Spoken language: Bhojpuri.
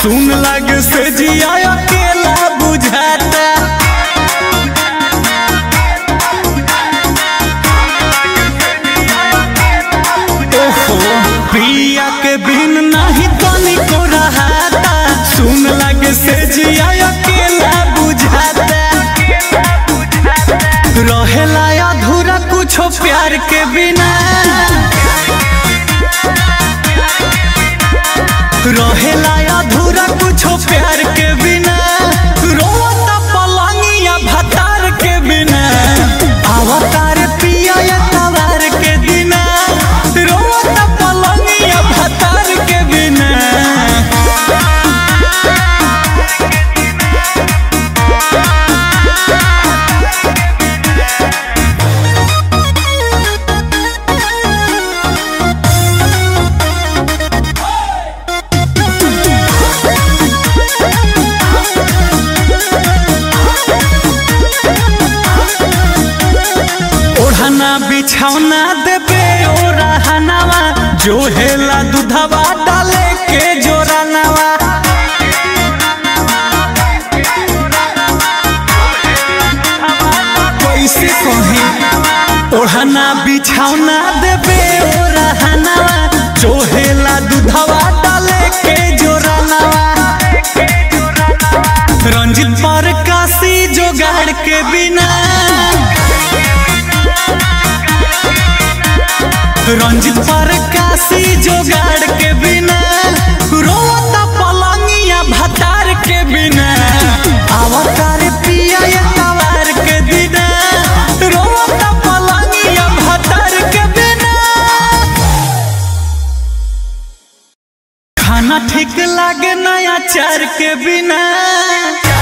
सुन लग से जिया अकेला बुझाता ओहो पिया के बिन नहीं तनी को रहाता सुन लग से जिया अकेला बुझाता रहेला अधूरा कुछो प्यार के बिना रहेला अधूरा कुछो प्यार के बिना रोता पलंगिया भतार के बिना अवतार पिया या तवार के बिना रोता पलंगिया भतार के बिना ओढ़ना बिछौना देबे ओ रहनावा जो हेला दूधवा डाले के जोरानावा कैसे कही ओढ़ना बिछौना देबे ओ रहनावा जो हेला दूधवा डाले के जोरानावा रंजित पर काशी जोगाड़ के बिना रंजित पर काशी जोगाड़ के बिना रोता पलंगिया भतार के बिना अवतार पिया या तवार के बिना रोता पलंगिया भतार के बिना खाना ठीक लागे नया चार के बिना